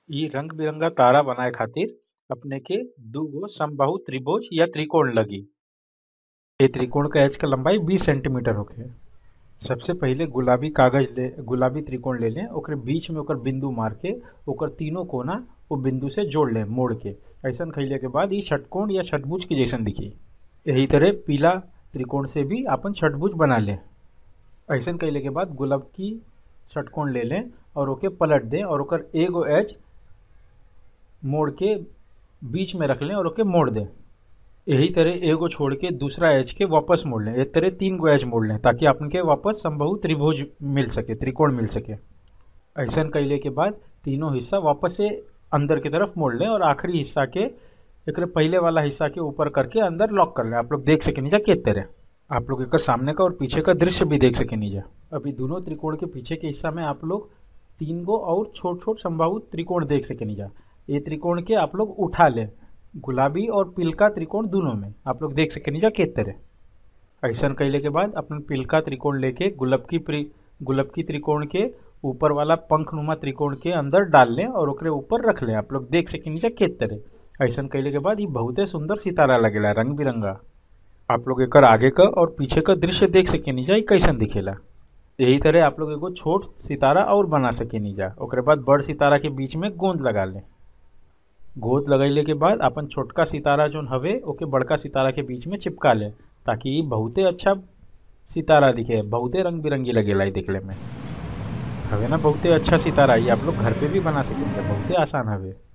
इ रंग बिरंगा तारा बनाए खातिर अपने के दुगो समबाहु त्रिभुज या त्रिकोण लगी ए त्रिकोण का एज का लंबाई 20 सेंटीमीटर होखे सबसे पहिले गुलाबी कागज ले गुलाबी त्रिकोण ले लें ओकरे बीच में ओकर बिंदु मार के ओकर तीनों कोना वो बिंदु से जोड़ लें मोड़ के ऐसन खैले के बाद ये षटकोण या षटभुज के जैसन दिखी यही तरह पीला त्रिकोण से भी अपन षटभुज बना लें ऐसन कैले के बाद गुलाब की षटकोण ले लें और ओके पलट दें और ओकर एगो एज मोड़ के बीच में रख लें और ओके मोड़ दें यही तरह एगो छोड़ के दूसरा एज के वापस मोड़ लें एक तरह तीन गो एज मोड़ लें ताकि अपन के वापस समबाहु त्रिभुज मिल सके त्रिकोण मिल सके ऐसन कैले के बाद तीनों हिस्सा वापस से अंदर की तरफ मोड़ लें और आखिरी हिस्सा के एक पहले वाला हिस्सा के ऊपर करके अंदर लॉक कर लें आप लोग देख सके नीचा के तरह आप लोग एक सामने का और पीछे का दृश्य भी देख सके नीचा अभी दोनों त्रिकोण के पीछे के हिस्सा में आप लोग तीन गो और छोट छोट संभावित त्रिकोण देख सके नीचा ये त्रिकोण के आप लोग उठा लें गुलाबी और पिलका त्रिकोण दोनों में आप लोग देख सके नीचा के तरह ऐसा कैले के बाद अपन पिलका त्रिकोण लेके गुलाब की गुलाब की त्रिकोण के ऊपर वाला पंखनुमा त्रिकोण के अंदर डाल लें और ओकरे ऊपर रख लें आप लोग देख सके नीचा के तरह ऐसा कैले के बाद ये बहुते सुंदर सितारा लगेला रंग बिरंगा आप लोग एक आगे का और पीछे का दृश्य देख सके नीचा कैसन दिखेला यही तरह आप लोग एगो छोट सितारा और बना सके नीचा ओकरे बाद बड़ सितारा के बीच में गोंद लगा लें गोद लगैले के बाद अपन छोटका सितारा जोन हवे ओके बड़का सितारा के बीच में चिपका ले ताकि ये बहुते अच्छा सितारा दिखे बहुते रंग बिरंगी लगेला ये देखले में हवे ना बहुते अच्छा सितारा ये आप लोग घर पे भी बना सकेंगे बहुते आसान हवे